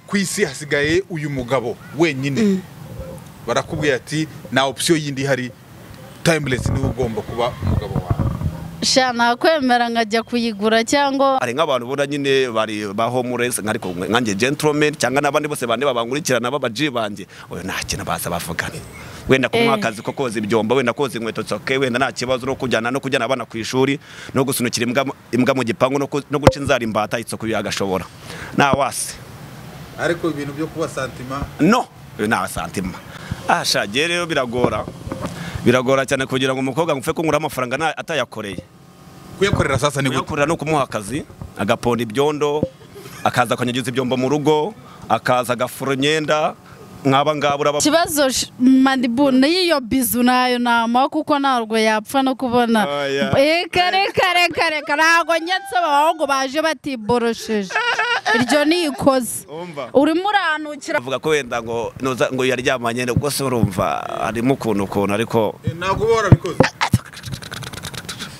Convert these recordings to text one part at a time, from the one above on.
ku isi hasigaye uyu mugabo wenyine barakubwira ati nta opsiyo yindi ihari tayimiresi niwe ugomba kuba umugabo wawe shana kwemera nkajya kuyigura cyangwa hari nk'abantu ubona nyine bari ba homeless ariko nkanjye gentleman cyangwa n'abandi bose bane babankurikirana b'abaji banjye oya nta kintu baza bavugana wenda kumuha Eh. akazi ko koza ibyombo wenda koza inkweto zoke wenda nta kibazo no kujyana no kujyana abana ku ishuri no gusunikira imbwa mu- imbwa mu gipangu no ku- no guca inzara imbata itsoku yagashobora nta wasi ariko ibintu byo kuba santima no oya nta santima ah shagiye rero biragora biragora cyane kugira ngo umukobwa ngufe kungura amafaranga nta- atayakoreye kuyakorera sasa ni gute kuyakorera ni ukumuha akazi agaponda ibyondo akaza akanyagiza ibyombo mu rugo akaza agafura imyenda nk'aba ngaba uraba ikibazo sh- mandibu n'iyo bizu ntayo nama kuko ntabwo yapfa no kubona Oya. reka reka reka reka ntabwo nyetse abahungu baje batiborosheje iryo ni ikoze Umva. urimo uranukira avuga ko wenda ngo noza- ngo yaryamanye ubwo se urumva harimo ukuntu ukuntu ariko ntabwo uba warabikoze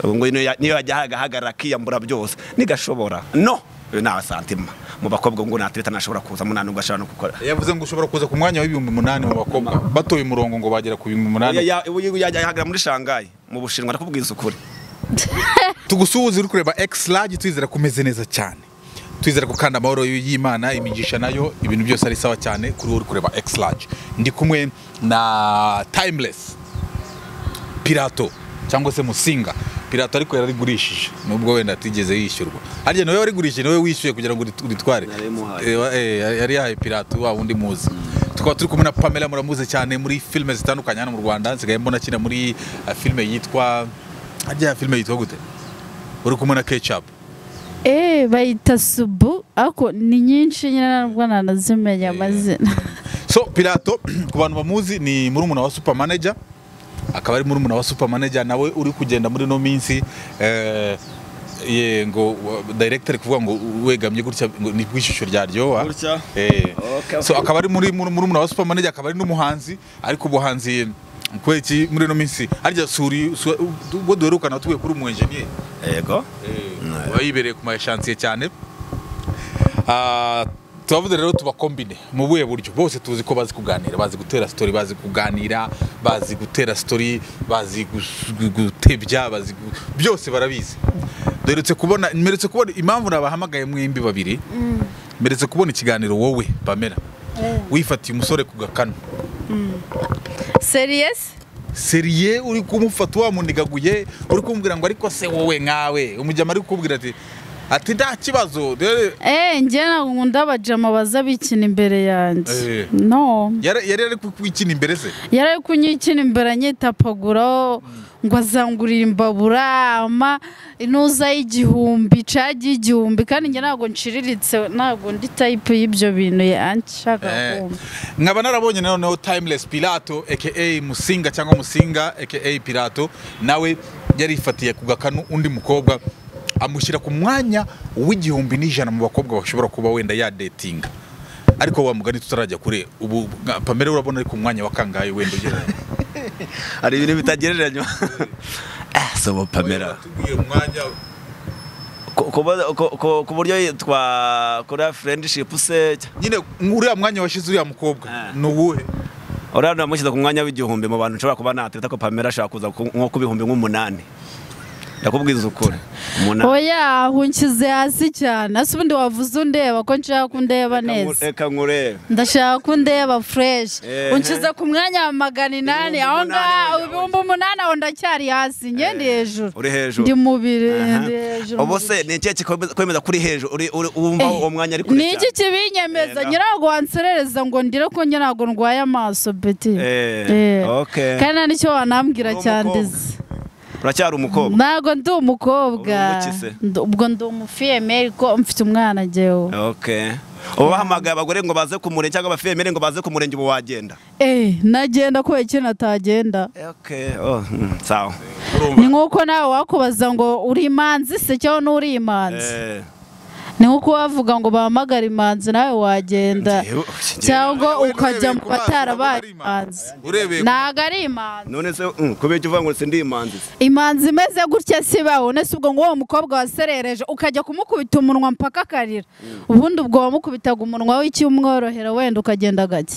ngo niyo ya- niyo yajya ahagarara akiyambura byose ntigashobora no uyu ni abasantima mu bakobwa ngo nta tireta ntashobora kuzamo nta nubwo ashobora no gukora yavuze ngo ushobora kuza ku mwanya w'ibihumbi umunani mu bakobwa batoye umurongo ngo bagera ku bihumbi Ya- umunani ya- uyu yajya ahagara muri shangayi mu bushinwa nakubwiza ukuri tugusuhuze uri kureba ekisi ragi twizera ko umeze neza cyane twizera ko kandi amahoro y'imana imigisha nayo ibintu byose ari sawa cyane kuri wowe uri kureba ekisi ragi ndi kumwe na tayimuresi pirato cyangwa se musinga pirato ariko yararigurishije nubwo wenda atigeze yishyurwa harya nawe warigurishije nawe wishyuye kugira ngo urit- uritware Yari yamuhaye. Eh, wa- eh, yari yari yahaye pirato wa wundi muzi tukaba turi kumwe na pamela muramuzi cyane muri filime zitandukanye hano mu rwanda nsigaye mbona akina muri eh, filime yitwa harya filime yitwa gute uri kumwe na kecapu eee bayita subu ariko ni nyinshi nyine ntabwo nanazimenya amazina so pirato ku bantu bamuzi ni murumuna wa super manager akaba ari murumuna wa super manager nawe uri kugenda muri ino minsi eh, ye ngo director ari kuvuga ngo wegamye gutya ngo ni bw'ishusho ryaryoha Gutya? Eh, Okay, so okay. akaba ari muri muri- murumuna wa super manager akaba ari n'umuhanzi ariko ubuhanzi kubera iki muri ino minsi harya suri su- ubwo duherukana tuvuye kuri umu engineer yego aba yibereye ku mashansiye cyane Ah, turavuga rero tubakombine mu buhe buryo bose tuzi ko bazi kuganira bazi gutera sitori bazi kuganira bazi gutera sitori bazi gus- gu- gutebya bazi gu- byose barabizi duherutse kubona mperetse kubona impamvu nabahamagaye mwembi babiri mperetse kubona ikiganiro wowe pamela wifatiye umusore ku gakanu seriyesi seriye uri kumufata wamunigaguye uri kumubwira ngo ariko se wowe nkawe umujyama ari kukubwira ati ati nta kibazo dore eee njye ntabwo nkunda abajama baza bikina imbere yanjye Eh. no yari yari ari kukwikina imbere se yari ari kunyikina imbere anyitapaguraho ngo azangurire imbabura ama inuza y'igihumbi cagi y'igihumbi kandi njye ntabwo nciriritse ntabwo ndi tayipu y'ibyo bintu yanshaka Eh, kumva nkaba narabonye noneho timeless pirato aka musinga cyangwa musinga aka pirato nawe yarifatiye ku gakanu undi mukobwa amushyira ku mwanya w'igihumbi n'ijana mu bakobwa bashobora kuba wenda yadetinga ariko wa mugani tutarajya kure ubu nka- pamela urabona ari ku mwanya wa kangahe wenda ugera hari ibintu bitagereranywa ah sobo pamela Watubwiye umwanya Ku- kuba- ku- ku- ku buryo yitwa korea friendship se nyine uriya mwanya washyize uriya mukobwa Ah. ni uwuhe uriya namushyize ku mwanya w'igihumbi mu bantu nshobora kuba natereta ko pamela ashobora kuza ku- nko ku bihumbi nk'umunani ndakubwiza ukuri umunani oya hunkize hasi cyane ese ubundi wavuze undeba ko nshaka ko undeba Reka ngu- neza reka nkurebe ndashaka ko undeba fureshi Ehe. unkize ku mwanya wa magana inani Ibihumbi aho umunani ngaho wenda ibihumbi umunani aho ndacyari hasi njye ndi hejuru uri hejuru. ndi mu bire Aha. ndi hejuru mu ubu se ni ikihe kikwemeza- kwemeza kuri hejuru uri- uri- wumva uwo mwanya ari kure ni iki kibinyemeza Yenda. nyirago wanserereza ngo ndire ko njye ntabwo ndwaye amaso beti Eh, Eh. okay. kandi nta n'icyo wanambwira Uri cyandiza uracyari umukobwa ntabwo ndi umukobwa Uri umuki se? Ndi- ubwo ndi umufiyemeri ko mfite umwana jyewe okay ubu bahamagaye abagore ngo baze ku murenge cyangwa abafemere ngo baze ku murenge ubu wagenda eh nagenda kubera ikintu atagenda okay oh, mm, sawa ni nk'uko nawe wakubaza ngo uri imanzi se cyangwa n'uri imanzi Eh, ni nkuko bavuga ngo bahamagare imanzi nawe wagenda cyangwa ukajya mu batarabaye imanzi urebeye ku- ntabwo ari imanzi none se mm, kubera icyo uvuga ngo sindi imanzi se imanzi imeze gutya si bawe nese ubwo ngo uwo mukobwa waserereje ukajya kumukubita umunwa mpaka akarira ubundi ubwo wamukubitaga umunwa w'icyumworohera wenda ukagenda gake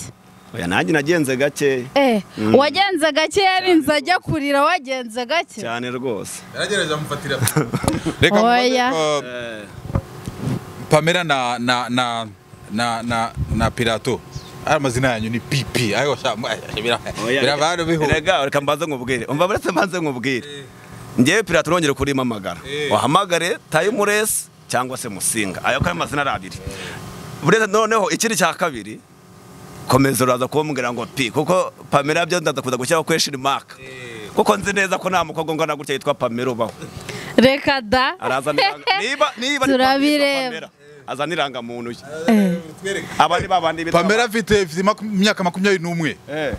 oya nanjye nagenze gake eh wagenze gake yarinze ajya kurira wagenze gake cyane rwose yaragereje amufatira reka mubaze, Oya. uh, Eh, pamela na na na na na na pirato ari amazina yanyu ni pipi ayo sha- mwa- bira- oya, birabana bihu rega reka mbanze nkubwire umva buretse mbanze nkubwire ngewe pirata urongere kurimamagara Eh. wahamagare tayimuresi cyangwa se musinga ayo ko ayo mazina ari abiri buretse noneho ikindi cya kabiri komeza uraza kumbwira ngo pi kuko pamela byo ndaza kuza gushyiraho kweshini maka kuko nzi neza ko nta mukobwa ungana gutya yitwa pamela ubaho reka da araza niranga- niba niba ni Turabireba. Pamela, azana irangamuntu ye Eh. aba ni babandi bitwa- pamela afite afite maku- imyaka makumyabiri n'umwe Eh.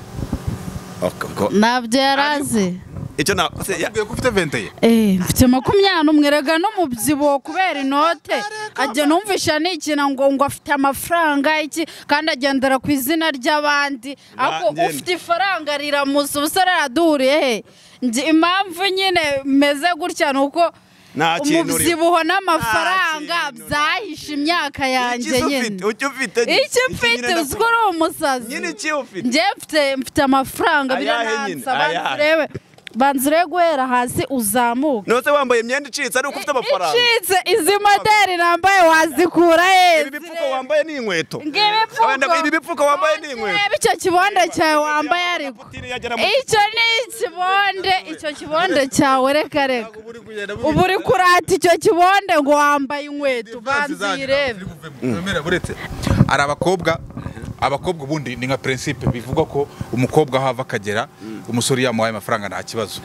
Ok, ko- ntabyo yari azi icyo na se ya- ubwiye ko ufite venteye Eh, mfite makumyabiri n'umwe rega no mu byibo kubera inote ajya numvisha n'ikintu ngo ngo afite amafaranga iki kandi agendera ku izina ry'abandi ariko njye- ufite ifaranga riramusa ubusore araduhuriye he Njye impamvu nyine meze gutya ni uko Nta kintu uri- umubyibuho n'amafaranga Nta kintu uri- byahishe imyaka yanjye Iki se nyine ufite? Icyo ufite nyine? icyo Iki mfite nyine uzi ko uri umusazi Nyine iki ufite? njye mfite mfite amafaranga Ayahe nyine? birananza Ayahe? banzurebe banzure guhera hasi uzamuke none se wambaye imyenda icitse ariko ufite amafaranga icitse izi moderi nambaye wazikura ibi he bipfuko wambaye ni inkweto Wenda ko ibi bipfuko ngibipfuko wambaye ni inkweto reba icyo kibonde cyawe wambaye ariko Kaputini yagera mu- icyo ni ikibonde icyo kibonde cyawe reka reka ubu uri kurata icyo kibonde ngo wambaye inkweto banza uyirebe buretse hari abakobwa abakobwa ubundi ni nka prinsipe bivugwa ko umukobwa aho ava akagera umusore yamuhaye amafaranga nta kibazo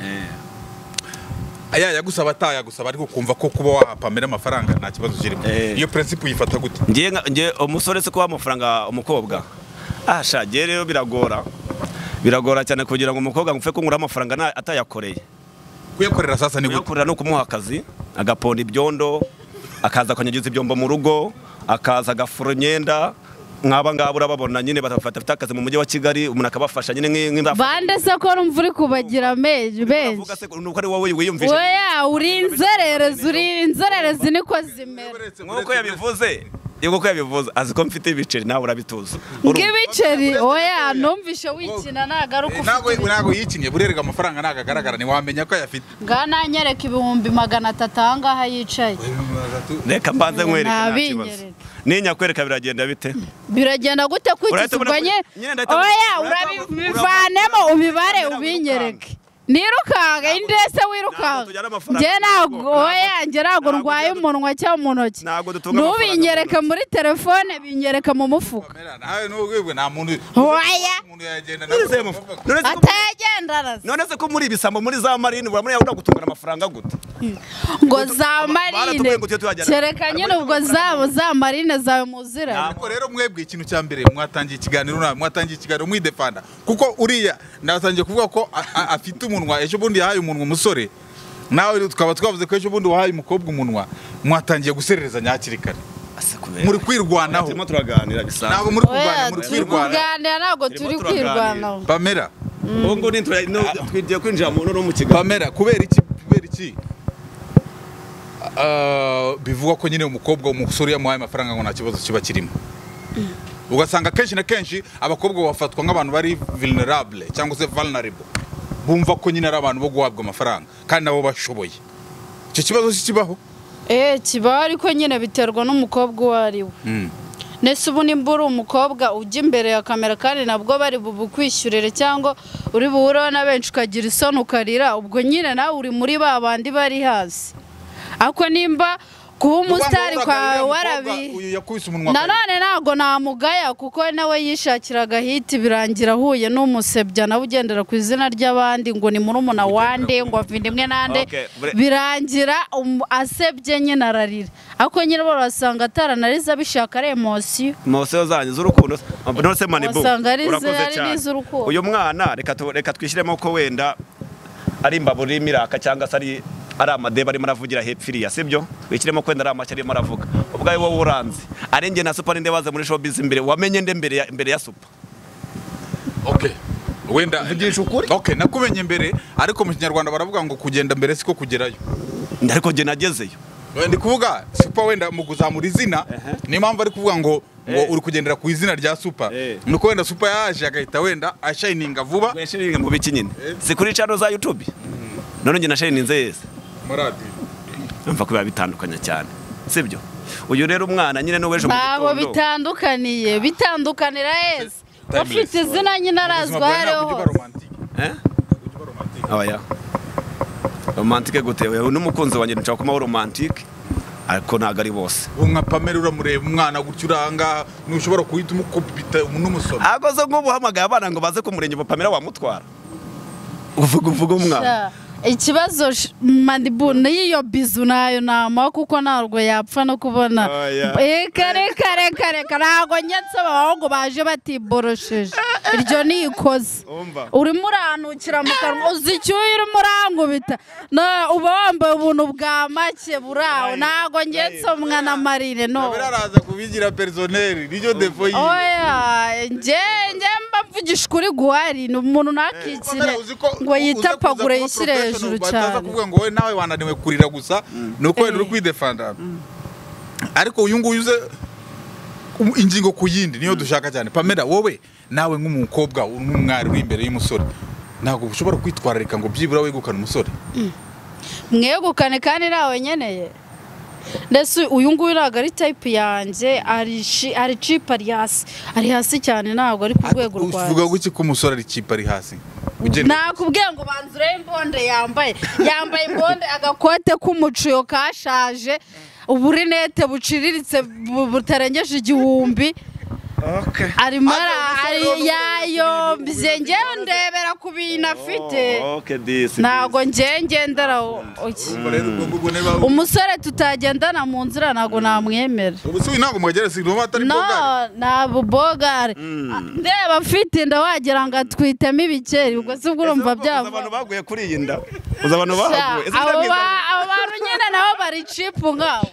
yayagusaba atayagusaba ariko ukumva ko kuba wahapamira amafaranga nta kibazo kirimo Eh. iyo prinsipe uyifata gute ngiye nka- ngiye umusore se kuba amafaranga umukobwa ah sha ngiye rero biragora biragora cyane kugira ngo umukobwa ngupfe kungura amafaranga nta- atayakoreye kuyakorera sasa ni gute kuyakorera no kumuha akazi agaponda ibyondo akaza akanyagiza ibyombo mu rugo akaza agafura imyenda nk'aba ngaba urababona nyine batafata afite akazi mu mujyi wa kigali umuntu akabafasha nyine nk'i- nk'imbafu bande se ko numva uri kubagira menshi benshi Uravuga se ko- nuko ari wowe wiyumvisha weya uri inzererezi uri inzererezi niko zimera nk'uko yabivuze nk'uko yabivuze azi ko mfite ibiceri nawe urabituza Urumva? ng'ibiceri oya numvishe wikina nagaruka ntabwo ufite ntabwo yikinye burerega amafaranga ntabwo agaragara ntiwamenya ko ayafite ngaha nanyereka ibihumbi magana atatu ahangaha yicaye reka mbanze nkwereke nta kibazo Ntabinyereke. ninya kwereka biragenda bite biragenda gute Urahita ubona kwitisirwa ko- nye nyine ndahita- oya urahita- urabivanemo urahita- ubibare urahita- ubinyereke nirukanka indese Ntabwo tujyana wirukanka amafaranga njye ntabwo ntabwo- oya njye ntabwo ntabwo ndwaye tujyana- umunwa cyangwa mu ntoki ntabwo dutunga amafaranga ntubinyereke mu ntoki. muri telefone binyereka mu mufuka nawe n'ubwibwe nta muntu Oya. umuntu yagenda None se- nawe none se ko- atayagendana se. none se ko muri ibisambo muri za marine uramuriya uragutungana amafaranga gute ngo za marine baratubwiye ngo tujye tuhajyana. kereka nyine ubwo za za marine zawe muziranye ariko rero mwebwe ikintu cya mbere mwatangiye ikiganiro nawe mwatangiye ikiganiro mwidefanda kuko uriya natangiye kuvuga ko a- a- afite umunwa ejo bundi yahaye umunwa umusore nawe tukaba twavuze ko ejo bundi wahaye umukobwa umunwa mwatangiye gusererezanya hakiri kare muri kwirwanaho turimo turaganira ntabwo bisanzwe muri kurwana oya muri turi kwirwana kuganira ntabwo Turimo turi turaganira. kwirwanaho pamela ubu ngubu ni tura- no- twigiye kwinjira mu no mu kiganiro pamela kubera iki kubera iki Ah, bivugwa ko nyine umukobwa umusore yamuhaye amafaranga ngo nta kibazo kiba kirimo ugasanga kenshi na kenshi abakobwa bafatwa nk'abantu bari vulnerable cyangwa se vulnerable bumva ko nyine ari abantu bo guhabwa amafaranga kandi nabo bashoboye icyo kibazo si kibaho eh kibaho ariko nyine biterwa n'umukobwa uwo ari we Mm. nese ubu nimba uri umukobwa ujya imbere ya kamera kandi nabwo bari bubukwishyurire cyangwa uri buhureho na benshi ukagira isoni ukarira ubwo nyine nawe uri muri ba bandi bari hasi ariko nimba kuba umusitari kwawe warabi uyu yakubise umunwa akarira. nanone ntabwo namugaya kuko nawe yishakiraga hiti birangira ahuye n'umusebya nawe ugendera ku izina ry'abandi ngo ni murumuna wande ngo avindimwe nande Okay, bure- birangira um- asebye nyine ararira ariko nyine barasanga ataranariza bishaka ari emosiyo mosiyo zanyu z'urukundo none se manibu Wasanga ari izi- urakoze ari cyane n'iz'urukundo. uyu mwana reka tu- reka twishyiremo ko wenda ari imbabura irimo iraka cyangwa se ari ari amadebe arimo aravugira hepfo iriya sibyo ikirimo kwenda ari amashyi arimo aravuga ubwawe wowe uranzi ari njye na supa ninde waza muri showbiz imbere wamenye nde mbere ya, mbere ya supa okay wenda Mvugisha ukuri. okay nakumenye mbere ariko mu kinyarwanda baravuga ngo kugenda mbere siko kugerayo ariko njye nagezeyo ndi kuvuga supa wenda mu kuzamura izina niyo mpamvu ari kuvuga ngo ngo Eh. uri kugendera ku izina rya supa Eh. nuko wenda supa yaje agahita wenda ashayininga vuba weshiringe mu biki nyine si kuri channel za youtube none njye na shayininze yeze muri radiyo numva ko biba bitandukanye cyane sibyo uyu rero umwana nyine n'uweje mu ntabwo gitondo bitandukaniye bitandukanira heza Timeless. ufite izina nyine arazwi aho ariho hose Eh? oya romantike gute Oya, n'umukunzi wanjye nshaka kumaho romantike ariko ntabwo ari bose nka pamela uramureba umwana gutya uranga ntushobora guhita umukubita n'umusoro ntabwo zo nk'ubu uhamagaye abana ngo baze ku murenge wa pamela wamutwara uvuga uvuga umwana Sha, ikibazo sh- mandibu n'iyo bizu nayo nama kuko ntabwo yapfa no kubona Oya. reka reka reka reka ntabwo nyetse abahungu baje batiborosheje iryo ni ikoze Umva. urimo uranukira mu kanwa uzi icyuya urimo urangubita Na- uba wambaye ubuntu bwa make buraho ntabwo nyetse umwana marire no pamela araza kubigira perisoneri niyo defo yiwe oya njye njye mba mvugisha ukuri guhari ni umuntu ntakikire Pamela, uzi ko ngo uza kuza yitapagure kuba yishyire professional, hejuru bataza cyane kuvuga ngo wowe nawe wananiwe kurira gusa nuko wenda uri Eh. kwidefanda ariko uyu nguyu uze um- ingingo ku yindi niyo dushaka cyane pamela wowe nawe nk'umukobwa nk'umwari uri imbere y'umusore ntabwo ushobora kwitwararika ngo byibura wegukane umusore mwegukane kandi ntawe nkeneye ndetse uyu nguyu ntabwo ari tayipu yanjye ari shi- ari cipa ari hasi ari hasi cyane ntabwo ari ku rwego uvuga rwanjye guki ko umusore ari kipe ari hasi Ugenda- nakubwiye ngo banza urebe imbonde yambaye yambaye imbonde agakote k'umuciyo kashaje uburinete buciriritse bu- butarengeje igihumbi arimo ara- ari yayombye ngewe ndebera ku bintu afite ntabwo ngewe ngendera uki Ubwo rero, ubwo- ubwo niba- umusore tutagendana mu nzira ntabwo namwemera ubu se uyu ntabwo mwagera si niba atari no bwogari. ntabwo bogari ndeba mfite inda wagira ngo atwitemo ibikeri ubwo si bwo urumva byava abantu baguye kuri iyi nda uzi abantu Sha, baguye Ese abo ndabyiza- ba- abo bantu nyine nabo bari cipu nkabo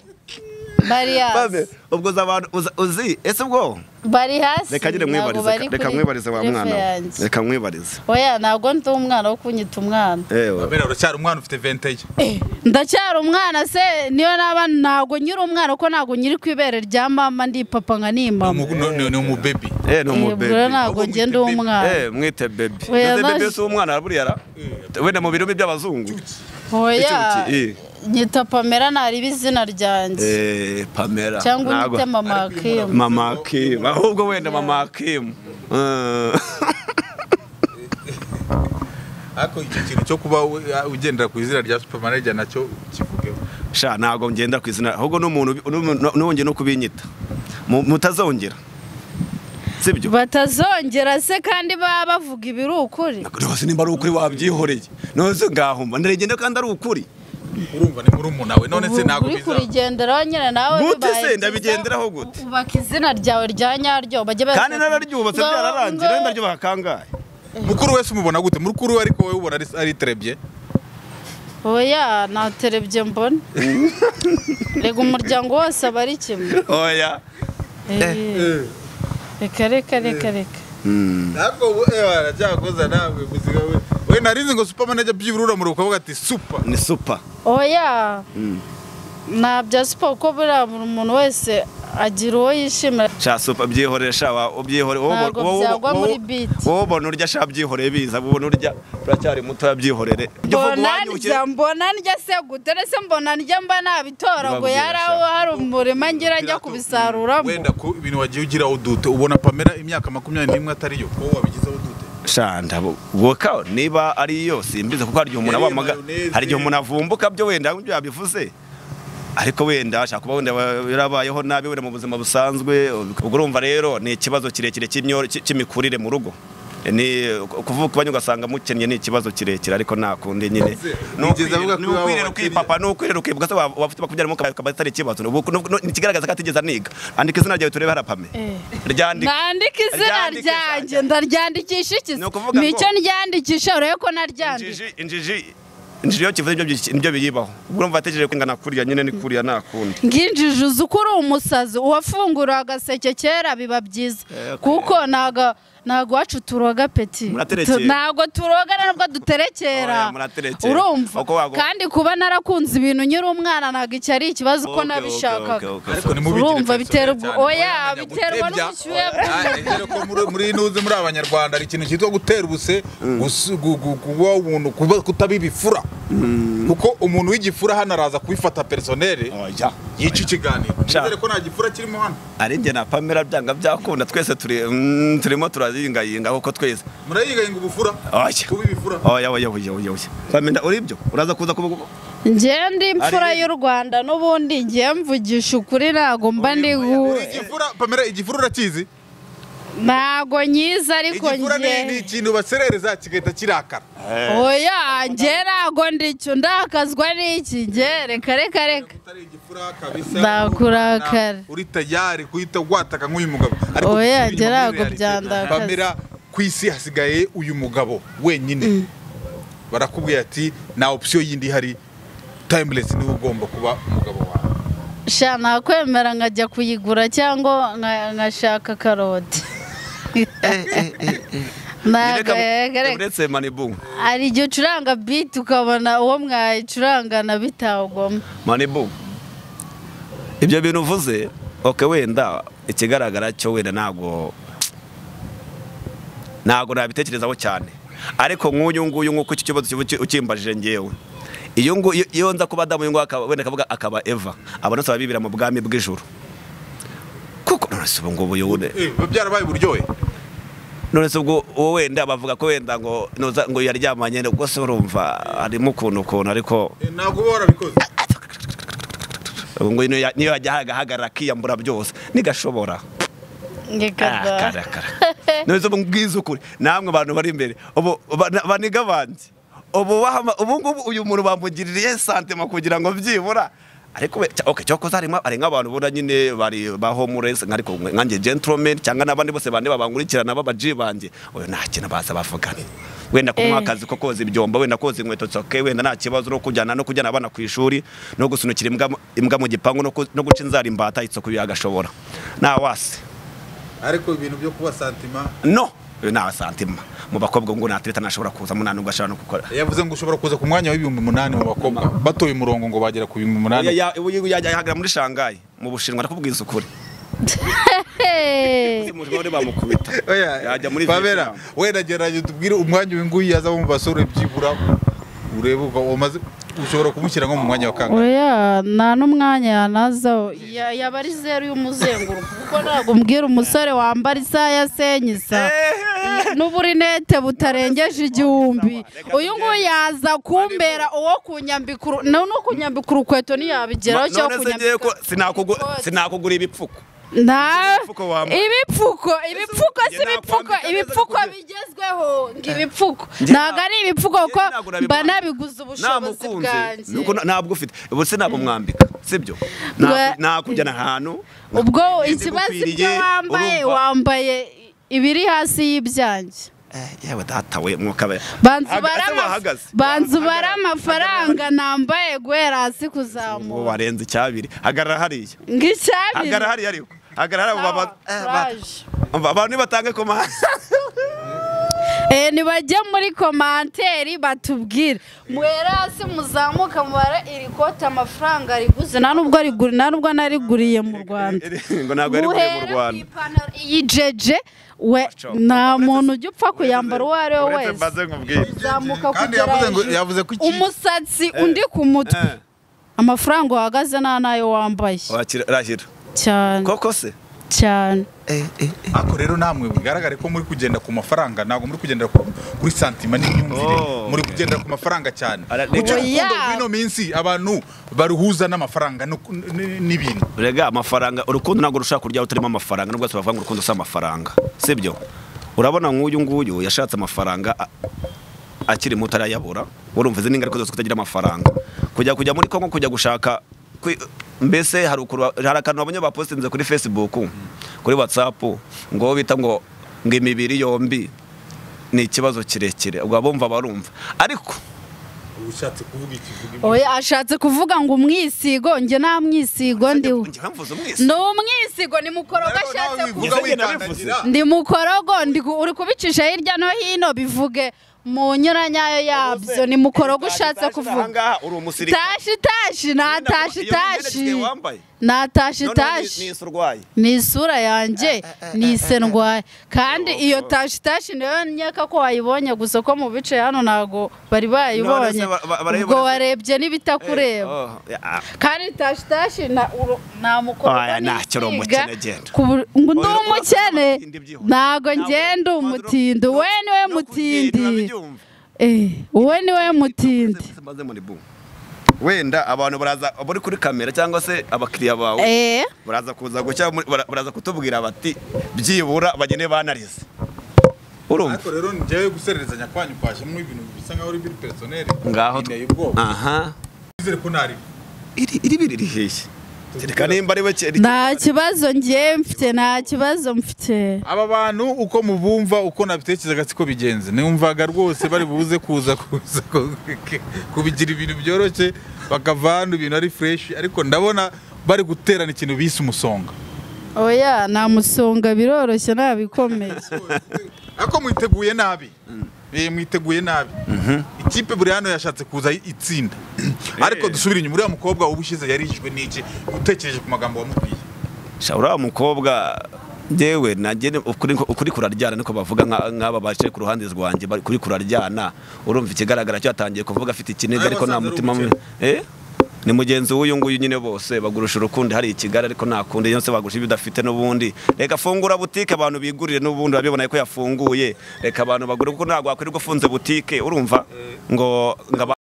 bari hasi Babe, ubwo uzi abantu uza- uzi ese ubwo bari hasi reka nyine ntabwo mwibarize bari reka kuri mwibarize wa refe mwana we. yanjye. reka mwibarize oya ntabwo ndi umwana wo kunyita umwana ewe pamela uracyari umwana ufite venteye Eh, ndacyari umwana se niyo naba ntabwo nyiri umwana kuko ntabwo nyiri ku ibere rya mama ndi papa nka ni Ni mama umu- ni ni- ni umubebi Eh, ni Eh, umubebe bro, Ahubwo ntabwo ngenda mwite baby. umwana Eh, mwite bebe Oya, Ese bebe naje- si umwana buriya ra wenda mu birumi by'abazungu oya icyuki, eh. nyita pamera nariba izina ryanjye Eh, pamela cyangwa Ntabwo- unyite mama kim mama akimu ahubwo wenda mama akimu Eh. ariko icyo kintu cyo kuba we- ugendera ku izina rya supermanager nacyo kivugeho sha ntabwo ngenda ku izina ahubwo n'umuntu n'ubundi no kubinyita Mu- mutazongera sibyo batazongera se kandi baba bavuga ibiri ukuri rwose nimba ari ukuri wabyihoreye nose ngaho mba ndaregenda kandi ari ukuri urumva ni murumuna we none se Ubu ntabwo uri bizaba kurigenderaho nyine nawe Gute bibaye se? byiza, Ndabigenderaho gute? ubaka izina ryawe rya nyaryo bajye kandi baza- nararyubatse Ngo- byararangiye ngo- rero ndaryo bakangaye mukuru wese umubona gute mukuru we ariko wowe ubona ari- ari terebye oya naterebye mbona rega umuryango wose aba ari kimwe oya Eh, reka reka reka reka ntabwo we waracyakoza nawe muzika we we narinzi ngo supermanager byibura uramura ukavuga ati super ni supa oya ntabya siporo kuko buriya buri muntu wese agira uwo yishimira sha supa byihoreye sha wa- ubyihore wowe- Ntabwo wowe- byagwa wowe- muri beat. wowe ubona urya sha byihoreye biza wowe ubona urya uracyari muto yabyihorere Ujya uvuga mbona uwanyukire. ndya mbona ndya se gute ndetse mbona ndya mba nabitora ngo Ntibabwira yari sha. aho hari umurima ngira njya Birato- kubisaruramo wenda ku ibintu wagiye ugiraho dute ubona pamela imyaka makumyabiri n'imwe atariyo wowe wabigizeho dute shanda woka niba ari yo simbizi kuko hari igihe umuntu Yariye abamaga mayoneze. hari igihe umuntu avumbuka byo wenda ibyo yabivuze ariko wenda ashaka kuba wenda yarabayeho nabi wenda mu buzima busanzwe ubwo urumva rero ni ikibazo kirekire cy'imyor- cy- cy'imikurire mu rugo ni kuvuka ubanye ugasanga mukennye ni ikibazo kirekire ariko nta kundi nyine Ese, Ni wigeze ukwirera- avuga ni ko iwabo ukwirera bakennye? ukipapa ni ukwirera ukibuka se waba waba ufite bakubyara mu kabari ukaba atari ikibazo Ni ubu- ni- ni- ntikigaragaza ko atigeze aniga andika izina ryawe turebe harapame Eh. ryandika nandika izina Ryandike za- ryanjye ndaryandikisha iki Ni se ukuvuga ngo- nicyo ndyandikisha urebe ko naryandika injiji injiji injira iyo kivuze ibyo byi- nibyo biyibaho ubwo urumva ategereje kwingana kuriya nyine ni kuriya nta kundi nginjije uzi uko uri umusazi uwafungura agaseke kera biba byiza Eh, okay. kuko ntago ntago iwacu turoga peti Muraterekera. Tu- ntago turoga nubwo duterekera Oya, muraterekera. urumva Uko wago- kandi kuba narakunze ibintu nkiri umwana ntago iki ari ikibazo uko Okay, okay, nabishakaga okay, okay. ariko nimubigire Urumva personal bitera ubwo- cyane, oya, murabona biterwa gutebya. n'ubushyuhe Oya, dore ko muri- muri nuze muri abanyarwanda hari ikintu cyitwa gutera ubuse gusu- gu- gu- kuba umuntu kuba- kutaba ibifura kuko umuntu w'igifura hano araza kubifata personere oya yica ikiganiro Sha. nizere ko nta gifura kirimo hano ari njye na pamela byanga byakunda twese turi mm, turimo turayingayinga kuko twese murayigayinga ubufura oya kuba ibifura oya oya oya oya oya pamela uri byo uraza kuza kuba njyewe ndi imfura Ari- y'u rwanda n'ubundi ngiye mvugisha ukuri ntago mba ndi Uri gu- igifura pamera igifura urakizi ntago nyiza ariko igifura ni ni njye ikintu baserereza kigahita kirakara oya njye ntago ndicyo ndakazwa n'iki njye reka reka reka utari igifura kabisa Ndakurakara. uri tayari guhita wataka nk'uyu mugabo Oya, kubiri jya muri ntabwo reality, byandakaza. Pamela ku isi hasigaye uyu mugabo wenyine barakubwira ati nta option yindi ihari timeless niwe ugomba kuba umugabo wawe sha nakwemera nkajya kuyigura cyangwa nka- nkashaka karoti Ntago- reka, reka. uretse manibu hari igihe ucuranga biti ukabona uwo mwayicurangana bitawugoma manibu ibyo bintu uvuze oke wenda ikigaragara cyo wenda ntabwo ntabwo nabitekerezaho cyane ariko nk'uyu nguyu nk'uko iki kibazo kiba uki- ukimbajije ngewe iyo ngu- iyo- iyo nza kuba adamu uyu nguyu akaba- wenda akavuga akaba eva aba nose ababibira mu bwami bw'ijuru kuko none se ubu ngubu yubune eh biba byarabaye uburyohe none se ubwo uwo wenda bavuga ko wenda ngo noza ngo yaryamanye ubwo se urumva harimo ukuntu ukuntu ariko Eh, ntabwo uba warabikoze ubu ngo niyo ya- niyo yajya ahagaragara akiyambura byose ntigashobora Ah, ngekada karakara none se ubu mbwiza ukuri namwe abantu bari imbere ubu bana- baniga bandi ubu bahama- ubu ngubu uyu muntu bamugiririye santima kugira ngo byibura ariko we- cya- okay, cyakoze harimo hari nk'abantu ubona nyine bari ba homeless ariko nkanjye gentleman cyangwa n'abandi bose bane babankurikirana b'abaji banjye oyo nta kintu baza bavugana wenda kumuha Eh. akazi ko koza ibyombo wenda koza inkweto zoke wenda nta kibazo no kujyana no kujyana abana ku ishuri no gusunikira imbwa mu- imbwa mu gipangu no ku- no guca inzara imbata itsoku yagashobora nta wasi ariko ibintu byo kuba santima no uyu ni abasantima mu bakobwa ngo natereta ntashobora kuza munani ubwo ashobora no gukora yavuze ngo ushobora kuza ku mwanya w'ibihumbi umunani mu bakobwa batoye umurongo ngo bagera ku bihumbi umunani Ya- ya- uyu yajya ahagara muri shangayi mu bushinwa ndakubwiza ukuri muri bamukubita yajya muri babera Vietnam. wenda gerageza tubwire umwanya uyu nguyu yazamo mu basore byibura urebe uva umaze ushobora kumushyira nko mu mwanya wa kangahe oya nta n'umwanya yanazaho Ya- yaba ari zeru y'umuzenguruko kuko ntabwo mbwira umusore wambara isaha ya senyisa n'uburinete butarengeje igihumbi uyu nguyu yaza kumbera uwo kunyambikuru no kunyambika urukweto ntiyabigeraho cyangwa none se ngiye ko kunyambika sinakugu- ikoti. sinakugura ibipfuko nta Ibipfuko wambara. ibipfuko ibipfuko si Njye ibipfuko nakwambika neza ibipfuko kugira- bigezweho ngo ibipfuko Njye ntabwo ari ibipfuko kuko Njye nagura mba bimwe. nabiguze ubushobozi namukunze bwanjye nuko na- ntabwo ufite ubu se ntabwo mwambika sibyo Naku- Bwa- nakujyana ahantu ubwo nakujyana ikibazo ibyo ibigukwiriye, wambaye urumva? wambaye ibiri hasi y'ibyanjye Eh, yewe data we mwuka we banzu Haga- bara ese ama- wahagaze? banzu Hagarara, bara amafaranga nambaye guhera hasi uwo kuzamuka warenze icyabiri hagarara hariya ng'icyabiri hagarara hariya ariko hagarara abo baba- eh, ba- Courage. abantu nibatange komande Eh, nibajye muri komanteri batubwire muhere hasi muzamuka mubare iri kote amafaranga riguze nta nubwo arigu- nta nubwo nariguriye mu rwanda ngo ntabwo ari kure mu ku rwanda ipantaro iyi jeje we nta muntu ujya upfa kuyambara uwo ari we uretse wese mbaze nkubwire zamuka Kandi kugera yavuze ngo- hejuru. yavuze ko iki- umusatsi undi ku mutwe Eh, amafaranga uhagaze nta n'ayo wambaye wakira- rahira cyane koko se cyane ariko rero namwe bigaragare ko muri kugenda ku mafaranga ntabwo muri kugendera ku- kuri santima n'imyumvire Oh. muri kugendera ku mafaranga cyane Ara- kuko Oya. urukundo rw'ino minsi abantu baruhuza n'amafaranga no- n- n- n'ibintu rega amafaranga urukundo ntabwo rushaka kuryaho utarimo amafaranga nubwo se bavuga ngo urukundo si amafaranga sibyo urabona nk'uyu nguyu yashatse amafaranga a- akiri muto arayabura urumva izi ni ingaruka zose kutagira amafaranga kujya kujya muri kongo kujya gushaka kwi- mbese hari ukuru- hari akantu babonye bapositinze kuri facebook kuri whatsapp ngo bita ngo ngo imibiri yombi ni ikibazo kirekire ubwo abumva barumva ariko ushatse kuvuga ikivuga imwe oya ashatse kuvuga ngo umwisigo njye nta mwisigo ndiwe njye mvuze umwese ni umwisigo ni mukorogo Ariko nawe ashatse wivuga kuvuga kuvuga wikandagira ndi mukorogo ndi gu- uri kubicisha hirya no hino bivuge mu nyayo yabyo ni mukorogo ushatse kuvuga ahangaha uri umusirikare tashi tashi natashi tashi wambaye natashi noneho ni- tashi ni isi urwaye ni isura yanjye ni ise ndwaye kandi iyo tashi tashi niyo nkeka ko wayibonye gusa ko mu bice hano ntabwo bari bayibonye None se ba- barayibona ubwo se? warebye n'ibitakureba Oh, yeah. kandi tashi tashi na uru- nta Oya, mukobwa ntacyo uri n'igisiga umukene, genda. ku bur- ngo ndi Oya, umukene urabona ko ntabwo ntabwo ngenda ntabwo- umutindi no- we niwe no kugenda mutindi urabyumva. Eh, we niwe mutindi Maze- maze muri boom. wenda abantu baraza bari kuri kamera cyangwa se abakiriya bawe Eh, baraza kuza gucya muri- bara- baraza kutubwira bati byibura bagende banarize urumva ariko rero njyewe gusererezanya kwanyu kwashyiramo ibintu bisa nkaho ari biri personel ngaho biteye ubwoba aha twizere ko ntari iri iri biri riheje kereka nimba ari we kera nta kibazo ngiye mfite nta kibazo mfite aba bantu uko mubumva uko nabitekerezaga siko bigenze numvaga rwose bari buze kuza kuza ku- ku- kubigira ibintu byoroshye bakava hano ibintu ari fureshi ariko ndabona bari guterana ikintu bise umusonga oya namusonga biroroshye ntabikomeye ariko mwiteguye nabi Eh, mwiteguye nabi ikipe buri hano yashatse kuza itsinda ariko dusubire inyuma uriya mukobwa uba ushyize yarishwe n'iki utekereje ku magambo wamubwiye shawura mukobwa ngewe nagene ukuri ukuri kuraryana niko bavuga nka- nk'aba baje ku ruhande rwanjye bari kuri kuraryana urumva ikigaragara cyo yatangiye kuvuga afite ikiniga Nawe ariko nta wasanze ari mutima mu- eh ni mugenzi w'uyu nguyu nyine bose bagurusha urukundi hari ikigari ariko nta kundi yose bagurusha ibyo udafite n'ubundi reka fungura butike abantu bigurire n'ubundi urabibona ko yafunguye reka abantu bagure kuko ntabwo wakwirirwa ufunze butike urumva ngo ngo aba-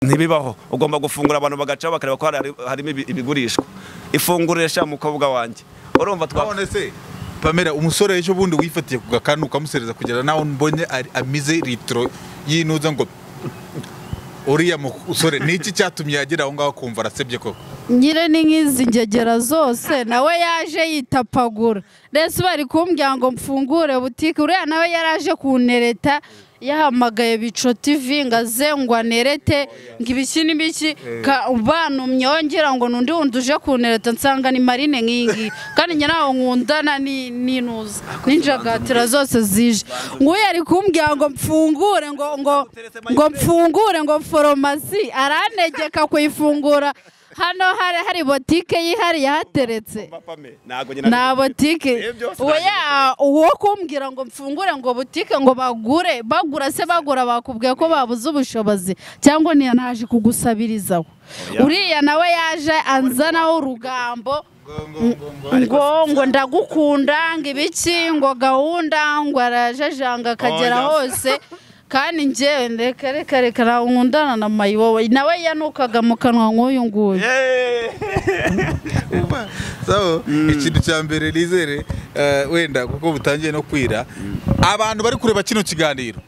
ntibibaho ugomba gufungura abantu bagacaho bakareba ko hari- harimo ibi- ibigurishwa ifungurisha mukobwa wanjye urumva twa none se pamela umusore ejo bundi wifatiye ku gakanu ukamusereza kugera nawe mbonye ari- amize litiro yinuza ngo uriya musore ni iki cyatumye yagera aho ngaho kumva arasebye koko nyire ni nk'izi ngegera zose nawe yaje yitapagura ndetse bari kumbwira ngo mfungure butike uriya nawe yari aje kunereta yahamagaye bico tv ngo aze ngo anerete ngo ibiki n'ibiki ka- bantumye wongera ngo n'undi wundi uje kunereta nsanga ni marine nk'iyi ngiyi kandi njye ntaho nkundana ni- n'inuza n'injagatira zose zije nguyu ari kumbwira ngo mfungure ngo ngo ngo mfungure ngo foromasi aranegeka kuyifungura hano hari hari botike yihariye hateretse nta botike oya uwo kumbwira ngo mfungure ngo butike ngo bagure bagura se bagura bakubwiye ko babuze ubushobozi cyangwa niya naje kugusabirizaho uriya nawe yaje anzanaho urugambo ngo ngo ndagukunda ngo ibiki ngo gahunda ngo arajajanga akagera Oya. hose kandi njyewe reka reka reka ntawe nkundana na mayibowe nawe yanukaga mu kanwa nk'uyu nguyu so ikintu cya mbere nizere eh, wenda kuko butangiye no kwira abantu bari kureba kino kiganiro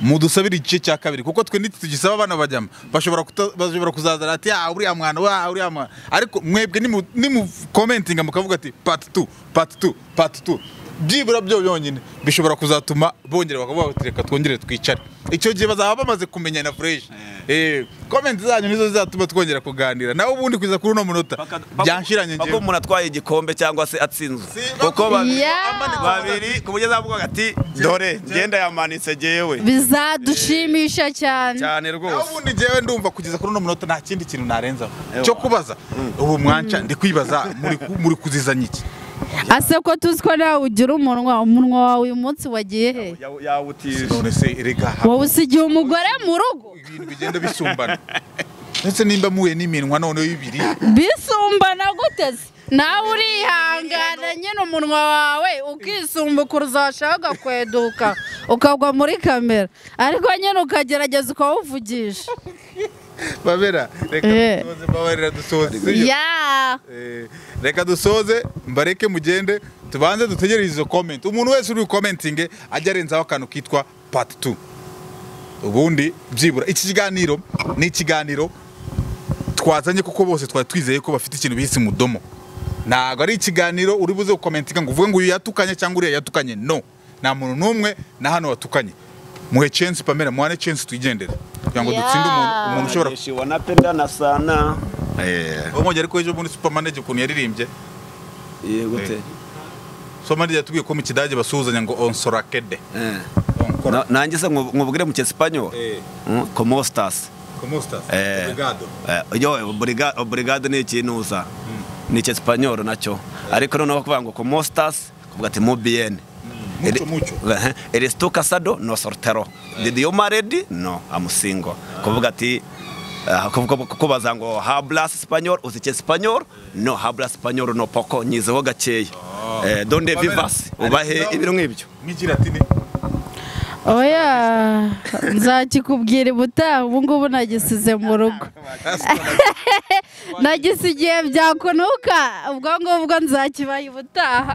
mudusabire igice cya kabiri kuko twe ntitugisaba abana bajyamo bashobora kuta- bashobora kuzaza ati ah uriya mwana wa uriya mwana ariko mwebwe nimu- nimukomentinga mukavuga ati pati tu pati tu pati tu byibura byo byonyine bishobora kuzatuma bongera bakavuga bati reka twongere twicare icyo gihe bazaba bamaze kumenya na fureshi komenti zanyu nizo zizatuma twongera kuganira nawe ubundi kuza kuri uno munota byanshiranye kuko njyewe umuntu atwaye igikombe cyangwa se atsinzwe Si- kuko babiri Yeah. babiri ku buryo azavuga ati dore ngenda yamanitse jyewe bizadushimisha cyane cyane nawe rwose ubundi njyewe ndumva kugeza kuri uno munota nta kindi kintu narenzaho Ewa. cyo kubaza ubu mwanca ndi kwibaza muri ku- muri kuzizanya iki ase ko tuzi ko nawe ugira umunwa umunwa wawe uyu munsi wagiye he Ya- yawutije none se erega ha- wowe usigiye umugore mu rugo ibintu bigenda bisumbana ndetse nimba muhuye n'iminwa noneho ibiri bisumbana gute se nawe urihangana nyine umunwa wawe ukisumbuka uzashaka ugakweduka ukagwa muri kamera ariko nyine ukagerageza ukawuvugisha babera reka Eh. dusoze mbabarira dusoze sibyo? ya Eh, reka dusoze mbareke mugende tubanze dutegereze izo komenti umuntu wese uri bukomentinge ajya arenzaho akantu kitwa pati tu ubundi byibura iki kiganiro ni ikiganiro twazanye kuko bose twari twizeye ko bafite ikintu bise mudomo ntabwo ari ikiganiro uri buze gukomentinga ngo uvuge ngo uyu yatukanye cyangwa uriya yatukanye no nta muntu n'umwe na hano watukanye muhe censi pamela muhane censi twigendere kugira ngo dutsinde umuntu Yeah. umuntu ushobora Najeshiwa napendana sana eh umwongere ko ejo muri supermanage ukuntu yaririmbye yego te supermanage yatubwiye ko mu kidage basuhuzanya ngo onsorakede eh onkora Na- nanjye se nku- nkubwire mu cyesipanyol Eh. como estas komustas Eh. obrigado Eh, yo obriga- obrigado ni ikintu uza ni icyesipanyol nacyo ariko noneho kuvuga ngo como estas kuvuga ati mu bien mucho Eri- mucho Ehe, eres tu casado no soltero did you married no i'm single kuvuga ati ah, kuvuga kubaza ngo hablas espagnol uzi cyesipanyol no hablas espagnol no poco nyizeho gakeya eh donde Pamela, vivas ubahe ibiro nk'ibyo mwigira ati ni oya nzakikubwira ubutaha ubu ngubu nagisize mu rugo nagisigiye byakunuka ubwo ngubwo nzakibaye ubutaha